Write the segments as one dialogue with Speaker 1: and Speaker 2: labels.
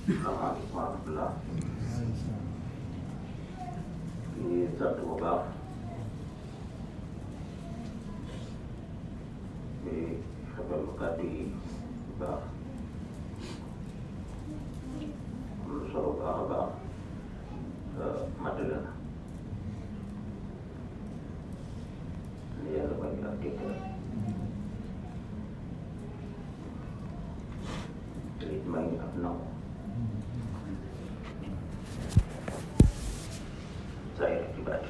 Speaker 1: salaamaaleykum wa rahmatulah. ñu ngi sant bu baax. di rafetlu kàddu yi bu baax. am na solo bu baax a baax. matale na. ni yàlla bañ a dégg te it may ñu ak nangu. saa yore ci baati.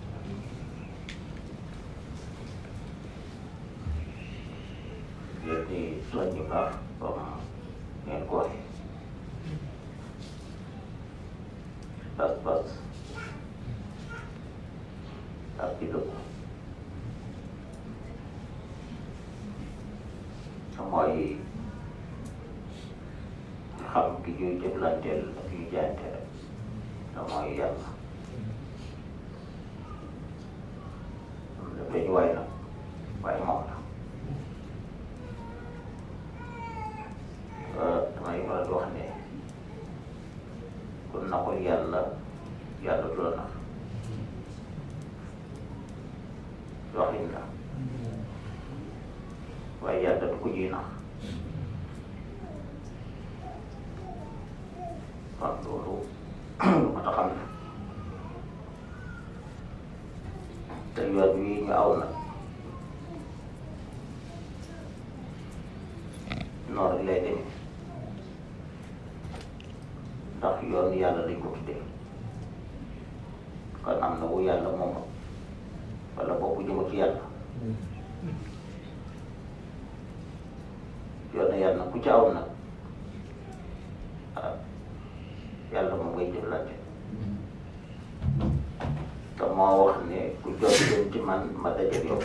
Speaker 1: yéen ñi soññi baax comme ngeen ko waxee. pas-pas ak di dëgg. te mooy xam ki ñuy jëflanteel ak yu jaayante rek te mooy yàlla. dañu waay nag waaye moom la damay faral di wax ne kon na ko yàlla yàlla du la nax waxin la waaye yàlla du ko ji nax kon loolu lu ma taxam na te yoon wi ñu aw na noonu lay demee ndax yoon yàlla lañ ko tuddee kon am na wu yàlla moom wala boobu jëma ci yàlla yoon yàlla ku ci aw nag ah yàlla moom ngay jëflante te moo wax ne ku jot jëm ci man ma dajeeg yow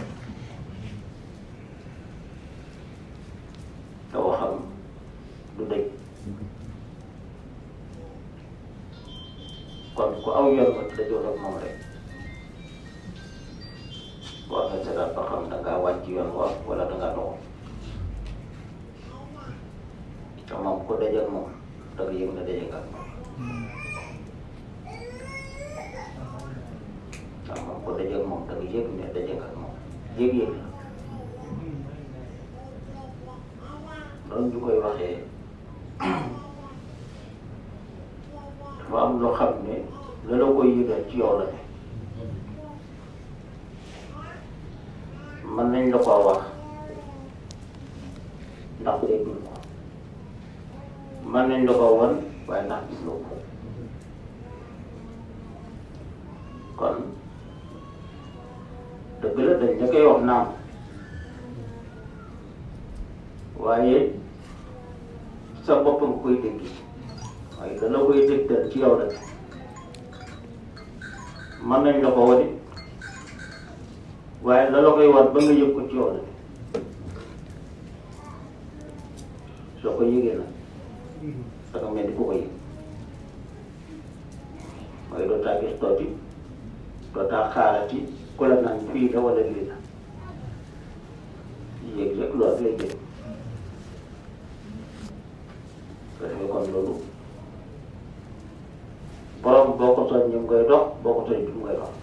Speaker 1: te waxam du dëj kon ku aw yoon ma dajoo ak moom rek war nga seetaat ba xam da ngaa wàcc yoon wa wala da ngaa doxal te moom ku dajeeg moom da nga yëg ne daje nga ak moom waaw moom ko dajeeg moom da nga yëg ne daje nga ak moom yëg-yëg la noonu ñu koy waxee dafa am loo xam ne la la koy yëgal ci yow la ne mën nañ la koo wax ndax déggul ko mën nañ la koo wan waaye ndax gis loo ko kon dëgg la dañ la koy wax naam waaye sa bopp nga koy dégg waaye dana koy dégtal ci yow rek mën nañ la ko wadi waaye la la koy wan ba nga yëg ko ci yow rek soo ko yëgee nag da nga mel ni ku ko yëg mooy doo taa gis tooti doo taa xaarati ku la naan fii la wala lii la yéeg rek loolu lay jël ko defee kon loolu borom boo ko soñ ñu ngay dox boo ko soñ du ngay dox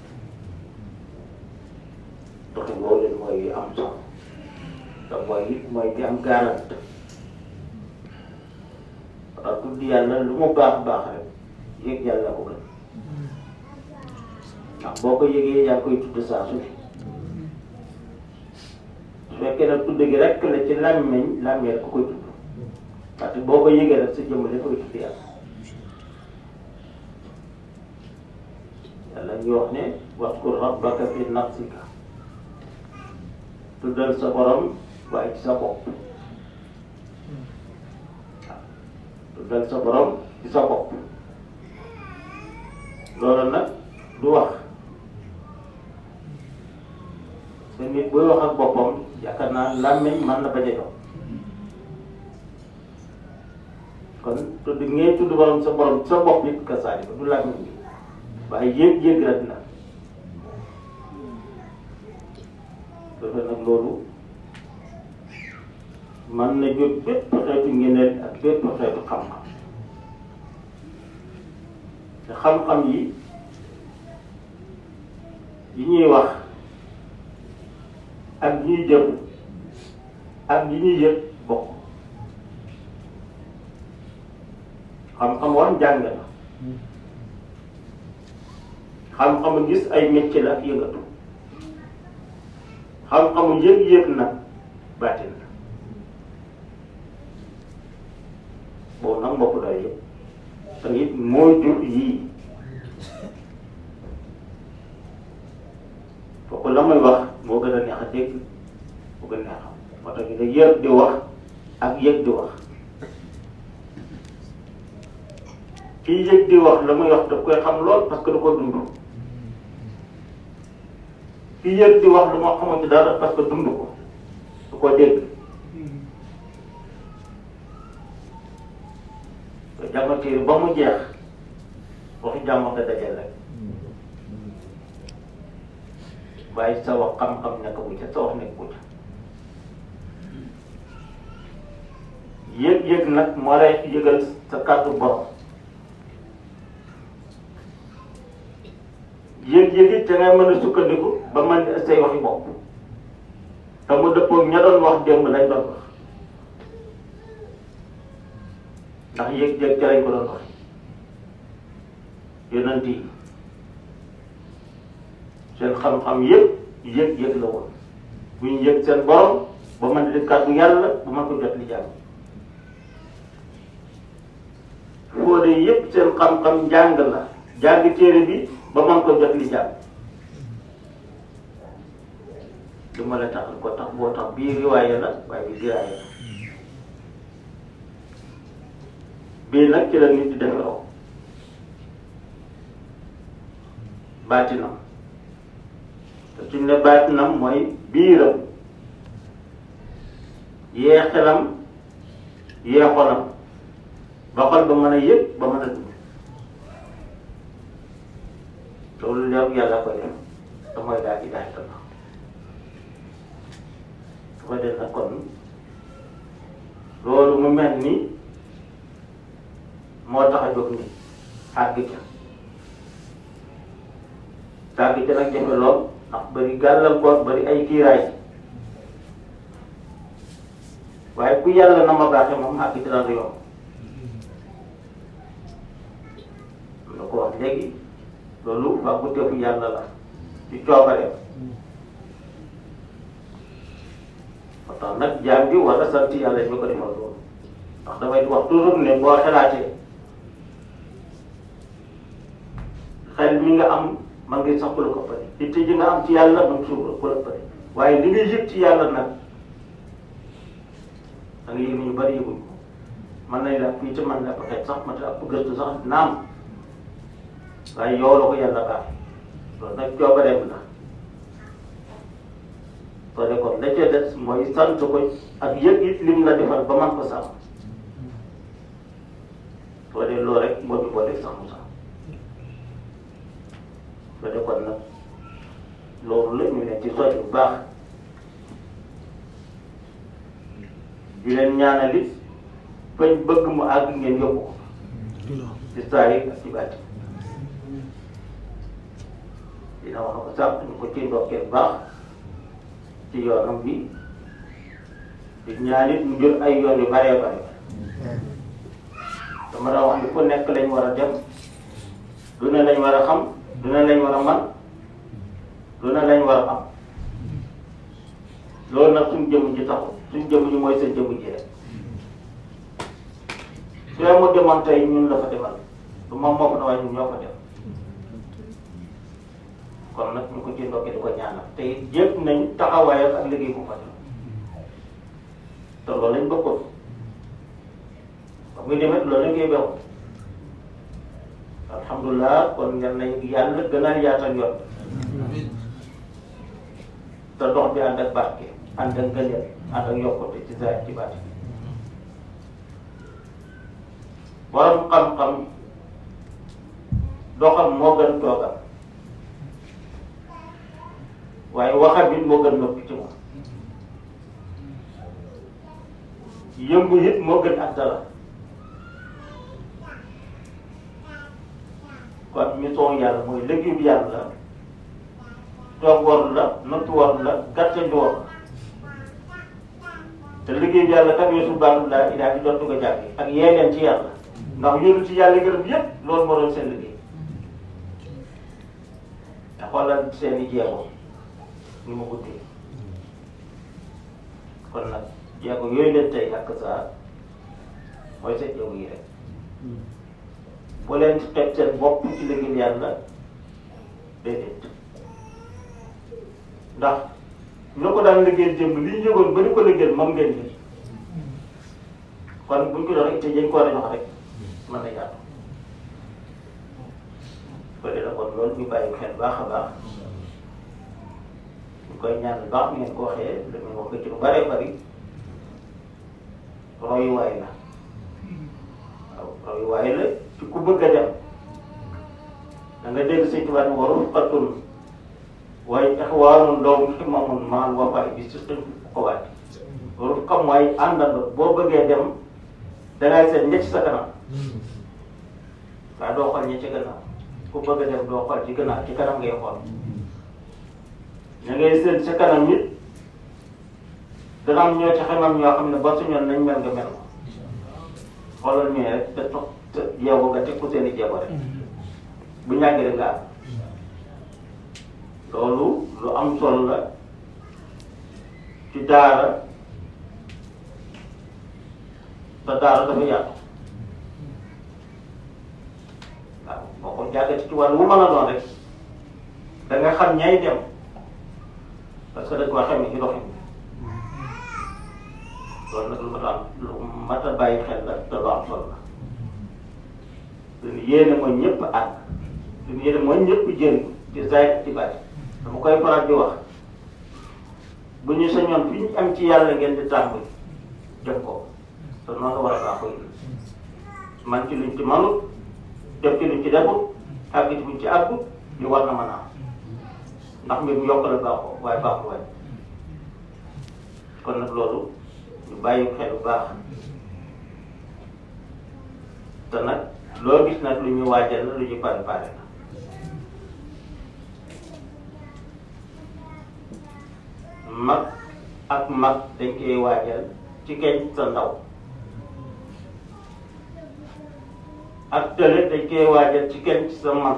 Speaker 1: doxin boobu leen mooy am solo te mooy it mooy di am garante parce que tudd yàlla lu mu baax baax rek yëg yàlla ko gën ndax boo ko yëgee yaa ngi koy tudd saa su ne su fekkee nag tudd gi rek la ci làmmiñ làmmiñ rek ko koy tudd parce que boo ko yëgee rek sa jëmm la koy tudd yàlla yàlla ñu wax ne waskur rabbaka fi nafsika tuddal sa borom waaye ci sa bopp waaw tuddal sa borom ci sa bopp loolu nag du wax te nit buy wax ak boppam yaakaar naa làmmiñ mën na bañ a jox kon tudd ngeen tudd borom sa borom sa bopp it ka saali ko du làmmiñ bi waaye yéeg-yéeg rek la dafa nag loolu mën na jot bépp xeetu ngeneel ak bépp xeetu xam-xam xam-xam yi yi ñuy wax ak yi ñuy jëf ak yi ñuy yëg bokk xam-xam woon jàng la xam-xamu gis ay métier la ak yëngatu xam-xamu yëg-yëg nag baatin la boobu nag mbokk doy yëpp te it moo jur yii kooku la muy wax moo gën a neex a dégg moo gën a neex a xam moo tax nga yëg di wax ak yëg di wax kii yëg di wax la muy wax daf koy xam lool parce que da ko dund kii yëg di wax lu ma xamante dara parce que dund ko du ko dégg te jàngatéeri ba mu jeex waxi jàmm nga dajal rek waaye sa wax xam-xam nekk bu ca sa wax nekk bu ca yëg-yëg nag moo lay yëgal sa kàddu borom yëg-yëg it te ngay mën a sukkandiku ba man di say waxi bopp te mu dëppoo ña doon wax démb lañ doon wax ndax yëg-yëg ca lañ ko doon wax yonent yi seen xam-xam yëpp yëg-yëg la woon bu ñu yëg seen borom ba mën di kàddu yàlla bu mën ko jot li jàng foo de yëpp seen xam-xam jàng la jàng téere bi ba mën ko jot li jàng du ma la tax ko tax boo tax bii riwaaye la waaye bi diraaye la bii nag ci la nit di defaroo baatinam te suñ ne baatinam mooy biiram yee xelam yee xolam ba xol ba mën a yëg ba mën a dund loolu leeru yàlla koy def te mooy daal di daal di su ko def nag kon loolu mu mel ni moo tax a jóg ni àgg ca àgg ca nag jafe lool ndax bari gàllankoor bari ay kiiraay waaye ku yàlla na ma baaxee moom àgg ca daan yomb na ko wax léegi loolu waa bu teefu yàlla la ci coobareem moo tax nag jaam bi war a sant yàlla ñu ko defal loolu ndax damay wax toujours ne boo xalaatee xel mi nga am man ngay sax ku la ko pare itte ji nga am ci yàlla man suuf ku la pare waaye li nga yëg ci yàlla nag da nga yëg ñu bari yëguñ ko mën nañ la fii ci man la peut-être sax ma ta ëpp gëstu sax naam waaye yow la ko yàlla baax loolu nag coobareem la soo de kon la ca des mooy sant ko ak yëg it lim la defal ba man ko sàmm soo de loolu rek moo ñu boole sax mu sax soo de kon nag loolu la ñu ne ci soj bu baax di leen ñaanal it fañ bëgg mu àgg ngeen yóbbu ko ci saa yi ak ci bàtti dina wax ko sax ñu ko ci ndokkee baax ci yoonam bi di ñaan it mu jël ay yoon yu baree bare dama daa wax ni fu nekk lañ war a dem du ne lañ war a xam du ne lañ war a man du ne lañ war a am loolu nag suñ jëmm ji taxu suñ jëmm ji mooy sa jëmm ji rek su mu demoon tey ñun la fa demal du moom moo ko na waaye ñun ñoo fa dem kon nag ñu ko ci ndokkee di ko ñaanal te it yëpp nañ taxawaayam ak liggéey bu fa def te loolu lañ bëggoon ba muy demee loolu lañ koy bew alhamdulilah kon yal nañ yàlla gën a yaatal yoon te dox bi ànd ak barke ànd ak ngëneel ànd ak yokkute ci zaahir ci baati borom xam-xam doxam moo gën toogam waaye waxam it moo gën noppi ci moom yëngu it moo gën ak dara kon mission yàlla mooy liggéey bi yàlla toog war la nattu war la gàcce njoor te liggéey bi yàlla kat weesu baatu laa ilaa di dootu ko jàkki ak yee leen ci yàlla ndax yónni ci yàlla gërëm yépp loolu moo doon seen liggéey te xoolal seen i jeego ni mu guddee kon nag jeego yooyu leen tey ak saa mooy seen jeego yi rek bu leen teg seen bopp ci liggéey yàlla déedéet ndax ñu ko daan liggéey jëmb li ñu yëgoon ba ñu ko liggéey moom ngeen jël kon buñ ko jox rek te dañ ko war a jox rek mën na yaatu bëri na kon loolu ñu bàyyi xel baax a baax ñu koy ñaan baax ni ngeen ko waxee li muy wax ci lu bëree bëri royuwaay la waaw royuwaay la ci ku bëgg a dem da nga dégg sëñ tubaab ni waru xatul waaye ixwaanun lahum himmamun maal wafaay bi système ko waat waru xam waaye àndandoo boo bëggee dem dangay seet ña ci sa kanam waaye doo xool ña ci gannaaw ku bëgg a dem doo xool ci gannaaw ci kanam ngay xool ña ngay seet sa kanam nit dana am ñoo ci xamam ñoo xam ne ba suñoon nañ mel nga mel ko xoolal ñooy rek te toog te yeewu nga teg ko seen i jéego rek bu ñàggee rek nga am loolu lu am solo la ci daara te daara dafa yaatu waaw boo ko jàggati ci wàllu wu mën a doon rek da nga xam ñay dem parce que dañ koo xamee ci doxin loolu nag lu mat a am lu mat a bàyyi xel la te lu am solo la suñu yéene mooy ñëpp ànd suñu yéene mooy ñëpp jëriñ ci zaahir ci bàyyi dama koy faral di wax bu ñu sañoon fi ñu am ci yàlla ngeen di tàmbali def ko te noonu la war a baaxoo yi man ci luñ ci manut def ci luñ ci defut àgg ci buñ ci àggut ñu war na mën a am ndax mbir mu yokk la baaxoo waaye baaxul waaye kon nag loolu ñu bàyyi xel bu baax te nag loo gis nag lu ñu waajal la lu ñu pare pare la mag ak mag dañ koy waajal ci keñ sa ndaw ak tële dañ koy waajal ci keñ sa mag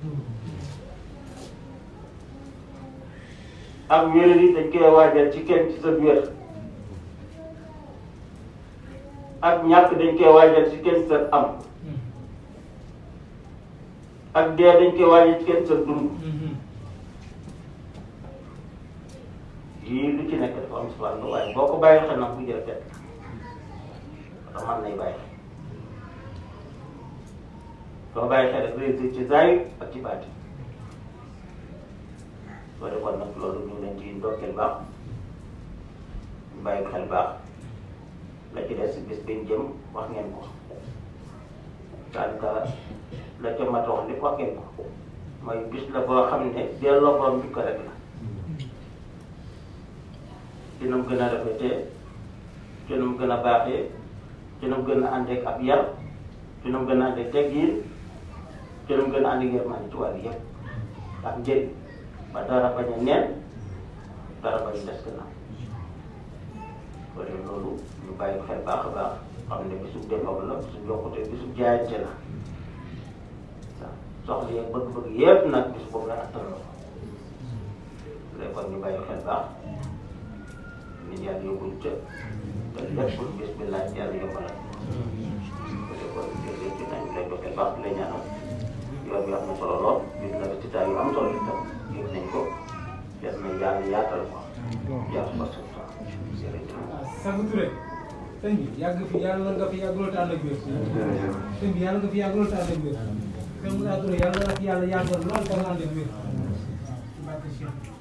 Speaker 1: ak wér yi dañ koy waajal ci keñ sa wér ak ñàkk dañ koy waajal ci keñ sa am ak dee dañ koy waajal ci keñ sa dund yii lu ci nekk dafa am si wàllu waaye boo ko bàyyi xel nag bu jël fekk dafa mën nay bàyyi soo bàyyi xel rek réussir ci zaahir ak ci baati soo defoon nag loolu ñu leen ci ndokkeel baax ñu bàyyi xel baax la ci des bis biñ jëm wax ngeen ko daanaka la ca mat wax lépp wax ngeen ko mooy bis la boo xam ne delloo borom bi ko rek la ci nu mu gën a rafetee ci nu mu gën a baaxee ci nu mu gën a àndeek ab yar ci nu mu gën a àndeek teggiin ci nu mu gën a àndeek yërmande ci wàllu yëpp ak njëriñ ba dara bañ a neen dara bañ a des gannaaw kon loolu ñu bàyyi xel baax a baax xam ne bisu defam la bisu jokkute bisu jaayante la waaw soxla yeeg bëgg-bëgg yëpp nag bis boobu la attan la ko léegi kon ñu bàyyi xel baax nit yàlla yóbbuñ ca te lépp bis bi laaj yàlla yombalal te kon jërëjëf ci nañ lay dokkee baax lay ñaanal yoon bi am na solo lool gis na résultat yu am solo itam gis nañ ko yal na yàlla yaatal ko yàlla ko suuf sax jërëjëf.
Speaker 2: Sangu Touré sëñ bi yàgg fi yàlla nga fi yàgg loolu tànn ak wér sëñ bi yàlla nga fi yàgg loolu tànn ak wér sëñ Moussa Touré yàlla nga fi yàlla yàggal lool tànn ak wér